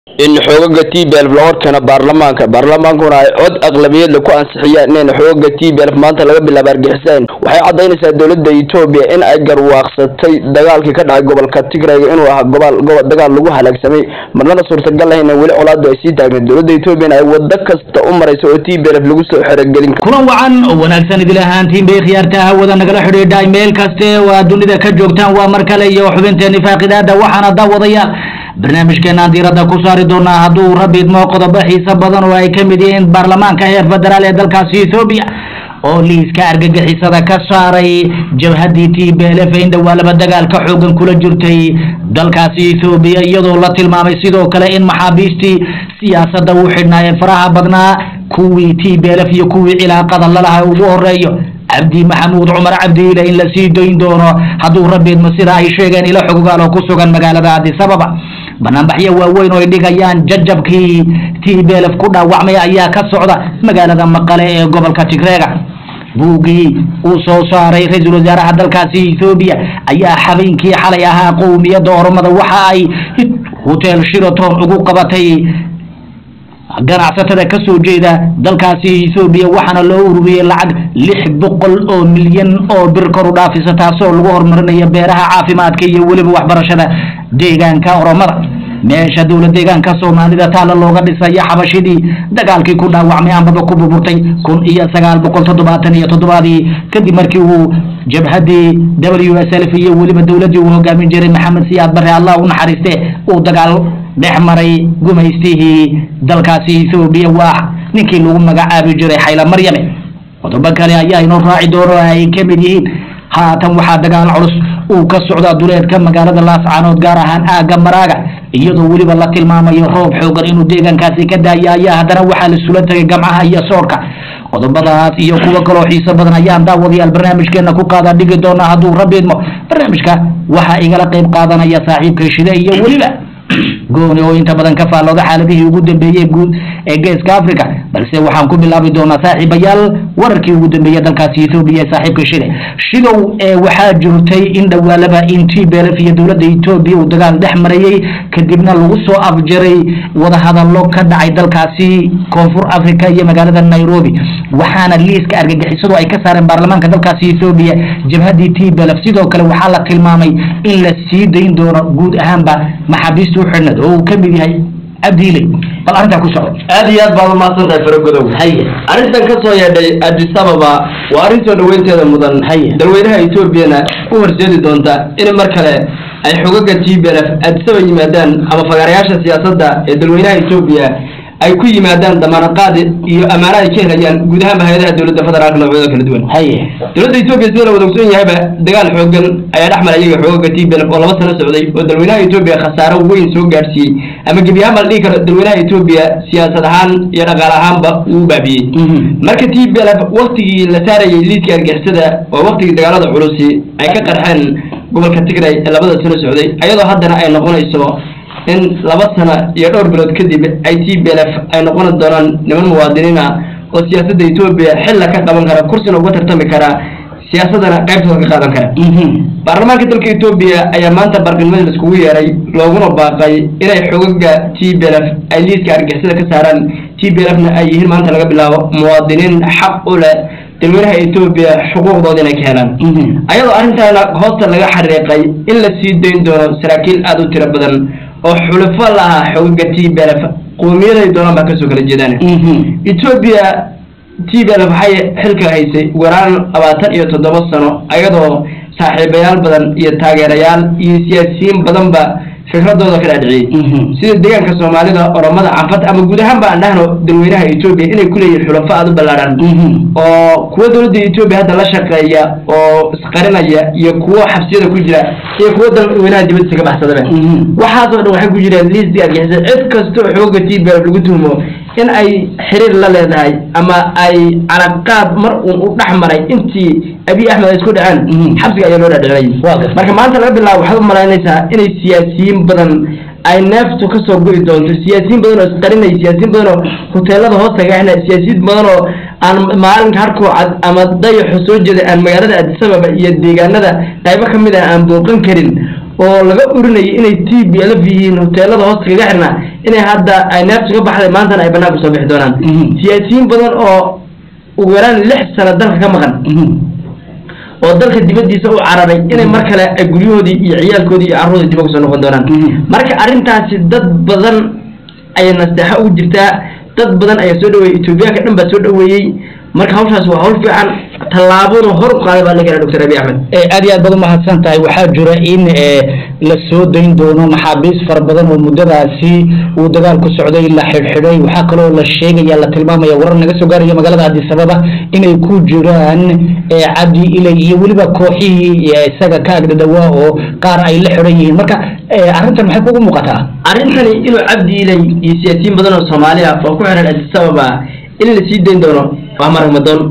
in xoogaga t b lf la horkeeno baarlamaanka baarlamaankuna ay cod aqlabiyadla ku ansixiyaan inayna xoogaga t b lf maanta laga bilaabo argixisaan waxay caddaynaysaa dowladda etoobiya in ay garwaaqsatay dagaalkii ka dhacay gobolka tigrayga inuu ahaa gobol gobol dagaal lagu halaagsamay marnana suurtagal ah in weli colaadu ay sii taagneed dowladda etoobiyana ay wado kasta u marayso oo t b lf lagu soo xerogelin karo kulan wacan oo wanaagsan idil ahaantiin bay khiyaarta hawada nagala xidhiidhay meel kaste oo aad dunida ka joogtaan waa mar kale iyo xubinteeni faaqidaada waxaana daawadayaal barnaamijkeenaan diiradda ku saari doonaa hadduu rabbi idmo qodobo xiiso badan oo ay ka mid yihiin baarlamaanka heer federaal ee dalkaasi ethoobiya oo liiska argagixisada ka saaray jabhaddii t b l f in dhowaa laba dagaalka xoogan kula jirtay dalkaasi ethoobiya iyadoo la tilmaamay sidoo kale in maxaabiistii siyaasadda u xidhnaa ee faraha badnaa kuwii t b l f iyo kuwii cilaaqada lalaha ugu horeeyo cabdi maxamuud cumar cabdiile in la sii dayn doono hadduu rabbi idmo sida ay sheegeen ilo xogogaal oo ku sugan magaalada addis ababa banaanbaxyo waaweyn oo ay dhigayaan jajabkii t b l f ku dhaawacmay ayaa ka socda magaalada maqale ee gobolka tigreega buuggii uu soo saaray ra-iisul wasaaraha dalkaasi ethoobiya ayaa habeenkii xalay ahaa qowmiyadda oromada waxa ay hotel shiraton ugu qabatay ganacsatada ka soo jeeda dalkaasi ethoobiya waxaana loo ururiyey lacag lix boqol oo milyan oo bir kor u dhaafisa taasoo lagu horumarinayo beeraha caafimaadka iyo weliba waxbarashada deegaanka oromada meesha dowla deegaanka soomaalida taalla looga dhisayo xabashidii dagaalkii ku dhaawacmay ambaba ku burburtay kun iyo sagaal boqol toddobaatan iyo toddobaadii kadib markii uu jabhaddii w s l f iyo weliba dowladdii uu hogaamin jiray maxamed siyaad bare allah u naxariiste uu dagaal dhex maray gumaystihii dalkaasi ethoobiya waa ninkii lagu magacaabi jiray xayla maryame qodobo kale ayaa inoo raaci doono ay ka mid yihiin haatan waxaa dagaal culus uu ka socdaa duleedka magaalada laascaanood gaar ahaan aagga maraaga iyadoo weliba la tilmaamayo roob xoogan inuu deegaankaasi ka daaya ayaa haddana waxaa la sula tagay gamcaha iyo soorka qodobadaas iyo kuwo kaloo xiiso badan ayaan daawadayaal barnaamijkeena ku qaada dhigi doonaa hadduu rabbi idmo barnaamijka waxaa igala qayb qaadanaya saaxiibka shide iyo weliba gooni oo inta badan ka faallooda xaaladihii ugu dambeeyey guud ee geeska africa balse waxaan ku bilaabi doonaa saaxiibayaal wararkii ugu dambeeyey dalkaasi ethoobiya ee saaxiibka shide shidow ee waxaa jirtay in dhowaalaba in t b l f iyo dowladda etoobiya uu dagaal dhex marayey kadibna lagu soo afjaray wadahadallo ka dhacay dalkaasi koonfur africa iyo magaalada nairobi waxaana liiska argagixisadu ay ka saareen baarlamaanka dalkaasi ethoobiya jabhaddii t b l f sidoo kale waxaa la tilmaamay in la sii dayn doono guud ahaanba maxaabiista u xidhnad oo uu ka mid yahay cabdiile bal arrintaa ku socda aad iyo aad baad umahadsan tahay faragodow haye arrintan ka soo yeedhay addis ababa waa arrin soo dhaweynteeda mudan Haye. dalweynaha etoobiyana u horseedi doonta in mar kale ay xogaga t b l f addis ababa yimaadaan ama fagaarayaasha siyaasadda ee dalweynaha etoobiya ay ku yimaadaan damaanad iyo ammaano ay ka helayaan guud ahaanba hay-adaha dowladda federaalka noocyada kala duwan haye dowladda etoobiya sida la wada ogsoon yahayba dagaal xoogan ayaa dhex maray iyaga xoogaga t b l f oo laba sano socday oo dalweynaha etoobiya khasaaro weyn soo gaadhsiiyey ama gebi ahaan baa la dhihi karo dalweynaha etoobiya siyaasad ahaan iyo dhaqaale ahaanba uu baabiyey marka t b l f waktigii la saarayay liiska argixisada oo waktigii dagaalada culusi ay ka qarxeen gobolka tigray ee labada sano socday ayadoo haddana ay noqonayso in laba sano iyo dhowr bilood kadib ay t b l f ay noqon doonaan niman muwaadiniin ah oo siyaasadda etoobiya xilla ka qaban kara kursina uga tartami kara siyaasadana qaybtooda ka qaadan kara baarlamaanka dalka etoobiya ayaa maanta barqilmada laiskugu yeeray looguna baaqay inay xogaga t b l f ay liiska argixisada ka saaraan t b l f na ay yihiin maanta laga bilaabo muwaadiniin xaq u leh dalweynaha etoobiya xuquuqdooda inay ka helaan ayadoo arrintaana hoosta laga xariiqay in la sii dayn doono saraakiil aada u tiro badan oo xulufo la ah xogaga t b l f qowmiyaday doonaan baa kasoo kala jeedaan etoobiya t b l f waxay xilka haysay ugu yaraan labaatan iyo toddoba sano ayadoo saaxiibayaal badan iyo taageerayaal iyo siyaasiyiin badanba fikradooda ka dhaadhiciyey sida deegaanka soomaalida oromada canfad ama guud ahaan ba aan dhahno dalweynaha etoobiya inay ku leeyihin xulafo aada u ballaadhan oo kuwa dowladda etoobiya hadda la shaqeeya oo isqarinaya iyo kuwo xabsiyada ku jira iyo kuwo dalweynaha dibadiisa ka baxsadaba waxaasoo dhan waxay ku jireen liisdi argixisa cid kastoo xooga t b lagu tuhmo in ay xiriir la leedahay ama ay calaqaad mar uun u dhex maray intii abiy axmed ay isku dhaceen xabsiga ayaa loo dhadhicinay Waa gartay. marka maanta laga bilaabo waxaad u malaynaysaa inay siyaasiyiin badan ay neeftu ka soo go'i doonto siyaasiyiin badan oo isqarinaya siyaasiyiin badan oo hoteelada hoos tagaxna siyaasiyiin badan oo aan maalinka harkoo cad ama dayaxu soo jeeda aan magaalada addis ababa iyo deegaanada qaybo ka mid ah aan booqan karin oo laga urinayay inay t b lf yihiin hoteelada hoosta kaga xirnaa inay hadda ay neefta ka baxday maantana ay banaanka soo bixi doonaan siyaasiyiin badan oo ugu yaraan lix sano dalka ka maqan oo dalka dibadiisa u cararay inay mar kale ay guryahoodii iyo ciyaalkoodii iyo carruurda dib uga soo noqon doonaan marka arrintaasi dad badan ayay nasteexa ugu jirtaa dad badan ayaa soo dhaweeyey etoobiyaanka dhan baa soo dhaweeyey marka hawshaas waa hawl fiican tallaabona hor u qaaday baa la keenay doctor abiy axmed aad iyo aad baad umahadsan tahay waxaa jira in la soo dayn doono maxaabiis fara badan oo muddadaasi uu dagaal ku socday la xidhxidhay waxaa kaloo la sheegaya la tilmaamaya warar naga soo gaaraya magaalada addis ababa inay ku jiraan cabdi ilay iyo weliba kooxihii isaga ka agdhadhawaa oo qaar ay la xidhan yihiin marka arrintan maxay kugu muuqataa arrintani inuu cabdi ilay iyo siyaasiyiin badan oo soomaali ah oo ku xiran addis ababa in la sii dayn doono waa maragmadoon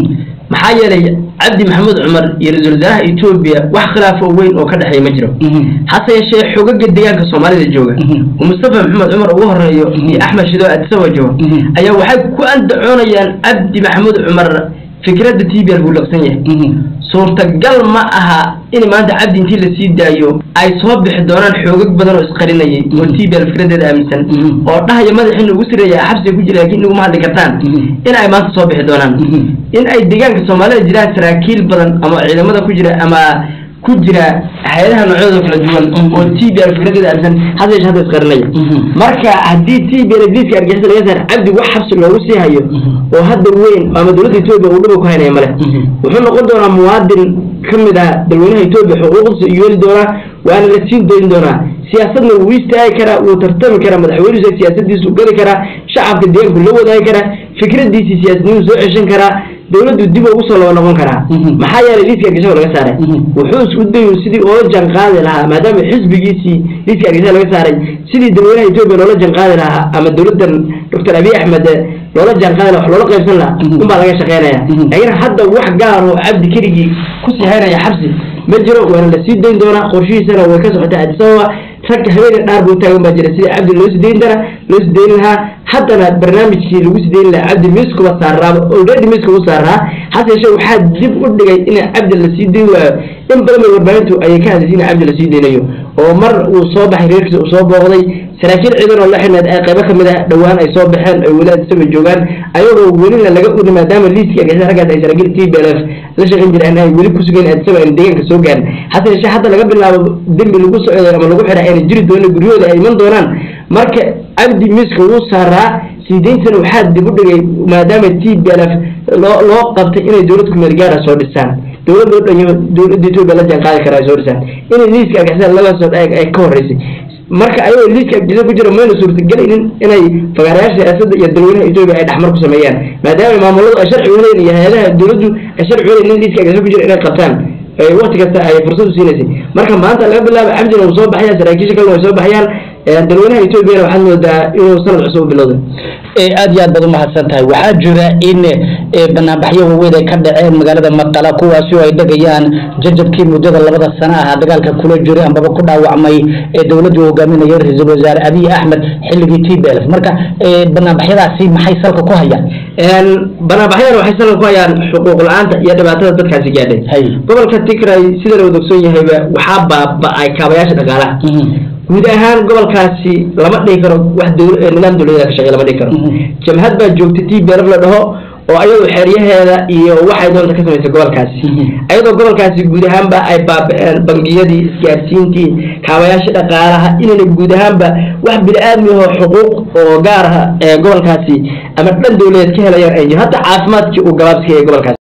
maxaa yeelay cabdi maxamuud cumar iyo ra-iisul wasaaraha etoobiya wax khilaafo weyn oo ka dhexeeya ma jiro hase yeeshee xogaga deegaanka soomaalida jooga oo mustafa maxamed cumar ugu horeeyo iyo axmed shidoo addisaba jooga ayaa waxay ku andacoonayaan cabdi maxamuud cumar fikradda t b l buu laqsan yahay suurtagal ma aha in maanta cabdi intii la sii daayo ay soo bixi doonaan xoogag badan oo isqarinayay oo t b l fikradeeda aaminsan oo dhahaya madaxiina ugu sireeya xabsiga ku jira laakiin inaguma hadli kartaan in ay maanta soo bixi doonaan in ay deegaanka soomaalida jiraan saraakiil badan ama ciidamada ku jira ama ku jira hay-adaha noocyadooda kala duwan oo t b l fikradeeda aaminsan hada yeeshe hadda isqarinaya marka haddii t b l liiska argixisa laga saar cabdi wax xabsi loogu sii hayo oo hadda weyn ama dowladda etoobiya uu dhiba ku haynaya male wuxuu noqon doonaa muwaadin ka mid ah dalweynaha etoobiya xuquuqdiisa iyo yeeli doonaa waana la siin dayn doonaa siyaasadna wuu istaagi karaa wuu tartami karaa madaxweynuhu siyaasadiisu geli karaa shacabka deegaanku la wadaagi karaa fikradiisii siyaasadnimuu soo ceshan karaa dowladdu dib ugu soo laba noqon karaa maxaa yeelay liiska argixisada laga saaray wuxuu isku dayu sidii oola janqaadi lahaa maadaama xisbigiisii liiska argixisada laga saaray sidii dalweynaha etoobiya loola janqaadi lahaa ama dowladdan doctor abiy axmed loola janqaadi laha wax loola qaybsan lahaa unbaa laga shaqeynaya laakiin hadda wax gaar oo cabdi keligii kusii haynaya xabsi ma jiro waana la sii dayn doonaa qorshihiisana way ka socotaa addis ababa ragga habeena dhaar buu taagan baa jira sidii cabdi loo sii dayn dara loo sii dayn lahaa haddana barnaamijkii lagu sii dayn lahaa cabdi miiskuba saaraaba already miiska u saaraa hase yeeshee waxaa dib u dhigay in cabdi la sii dayn waayo in badan bay warbaahintu ayay ka hadlaysay in cabdi la sii daynayo oo mar uu soo baxay reerkiisa uu soo booqday saraakiil ciidan oo la xidhnayd ay qaybo kamid ah dhowaan ay soo baxeen ay weli addisaba joogaan ayagoo welina laga uri maadaama liiskii argixisada raggaas ay saraakiil t b l f la shaqayn jireen ay weli kusugayn addisaba ayna deegaanka soo gaarin hase yeeshee hadda laga bilaabo dembi lagu socday ama lagu xidhay ayna jiri doonin guryahooda ay iman doonaan marka cabdi miiska wuu saaraa sii dayntana waxaa dib u dhigay maadaama t b l f loo loo qabtay inay dowlad kumeel gaara soo dhisaan dowlad loo dhanyo dowladda etoobiya la jaan qaadi kara ay soo dhisaan inay liiska argixisada laga soo ay ka horreysay marka ayagoo liiska argixisada ku jira mayna suurtagelaynin inay fagaarayaasha siyaasadda iyo dalweynaha etoobiya ay dhexmar ku sameeyaan maadaama maamuladu ay sharci wanayn iyo hay-adaha dowladdu ay sharci wanayn in liiska argixisada ku jira inay qabtaan waqti kasta ay fursad u siinaysay marka maanta laga bilaabo cabdina uu soo baxayaan saraakiisha kalena way soo baxayaan dalweynaha etoobiyana waxaad moodaa inuu sanad cusub u bilowday aad iyo aad baad umahadsan tahay waxaa jira in banaanbaxyo waaweyn ay ka dhaceen magaalada maqala kuwaasi oo ay dhegayaan jajabkii muddada labada sano ah dagaalka kula jiray ambaba ku dhaawacmay ee dowladdu hogaaminaya ra-iisul wasaare abiy axmed xilligii t b l marka banaanbaxyadaasi maxay salka ku hayaan banaanbaxyadan waxay salka ku hayaan xuquuq la-aanta iyo dhibaatada dadkaasi gaadhay gobolka tigray sida la wada ogsoon yahayba waxaa baaba-ay kaabayaasha dhaqaalaha guud ahaan gobolkaasi lama dhihi karo wax nidaam dowladeeda ka shaqey lama dhihi karo jamhad baa joogta t b l la dhaho oo ayadoo xeeryaheeda iyo waxay doonta ka samaysay gobolkaasi ayadoo gobolkaasi guud ahaanba ay baaba-een bangiyadii isgaarsiintii kaabayaasha dhaqaalaha inayna guud ahaanba wax bini-aadmi oo xuquuq oo gaar ah ee gobolkaasi ama dhan dowladeed ka helayaan ay jiro hataa caafimaadkii uu gabaabska ee gobolkaasi